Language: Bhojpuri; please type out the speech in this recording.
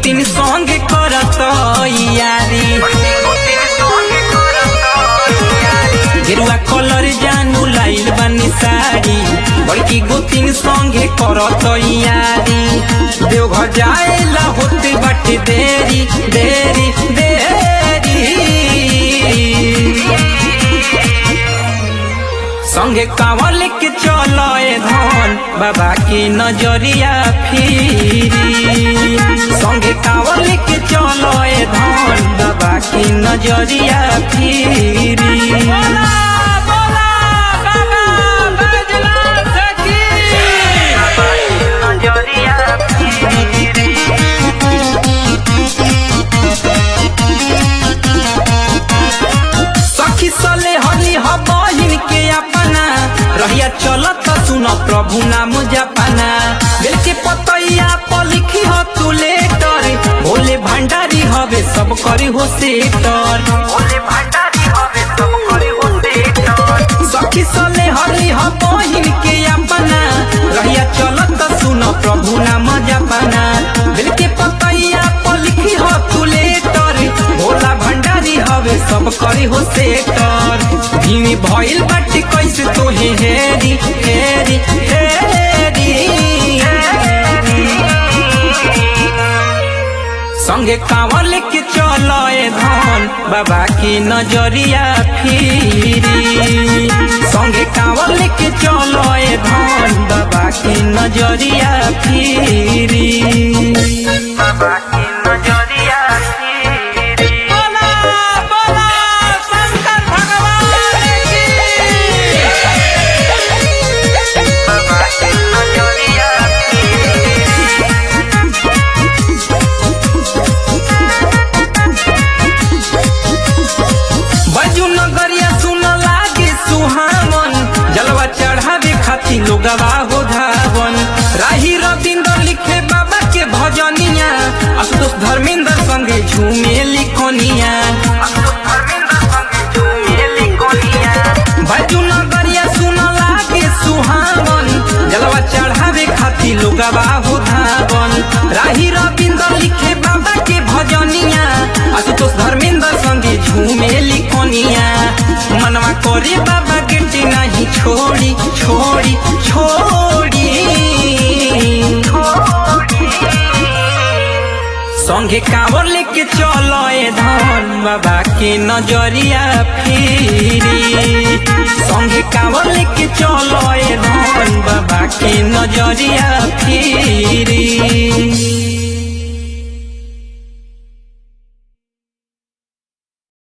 गोतिन संग करत यारी गेरुआ कलर जानू लाइल बानी साड़ी बड़की गोतिन संगे करत यारी देवघर जाएला होते बाटे देरी देरी देरी संगे कांवल के चलो ए धन बाबा की नजरिया फिरी संगे कांवल के चलो ए धन बाबा की नजरिया फिरी सखी सले हली ह बहिन के अपना रहिया चलत सुन प्रभु नाम जपना बेल के पतैया पर लिखी ह तू लेटर भोले भंडारी हवे सब करी हो सेटर सखी सले हली ह बहिन के अपना रहिया चलत सुन प्रभु नाम जपना बेल के पतैया पर लिखी ह तू लेटर भोला भंडारी हवे सब करी हो सेटर भीमी भइल बाटे कैसे तोहे हेरी हेरी हेरी संगे कांवल के चलो ए धन बाबा की नजरिया फिरी संगे कांवल के चलो ए धन बाबा की नजरिया फिरी बाबा की नजरिया फिरी बोला बोला शंकर भगवान की बाबा की नजरिया बजू नगरिया सुन लागे सुहावन जलवा चढ़ावे खातिर लोगवा हो धावन राही रविंद्र लिखे बाबा के भजनिया आशुतोष धर्मेंद्र संगे झूमे लिखनिया बजू नगरिया सुन लागे सुहावन जलवा चढ़ावे खातिर लोगवा हो धावन राही रविंद्र लिखे बाबा के भजनिया आशुतोष धर्मेंद्र संगे झूमे लिखनिया मनवा करे बाबा गिनती नहीं छोड़ी छोड़ी छोड़ी संगे कांवर लेके चलो ए धन बाबा के नजरिया फिरी संगे कांवर लेके चलो ए धन बाबा के नजरिया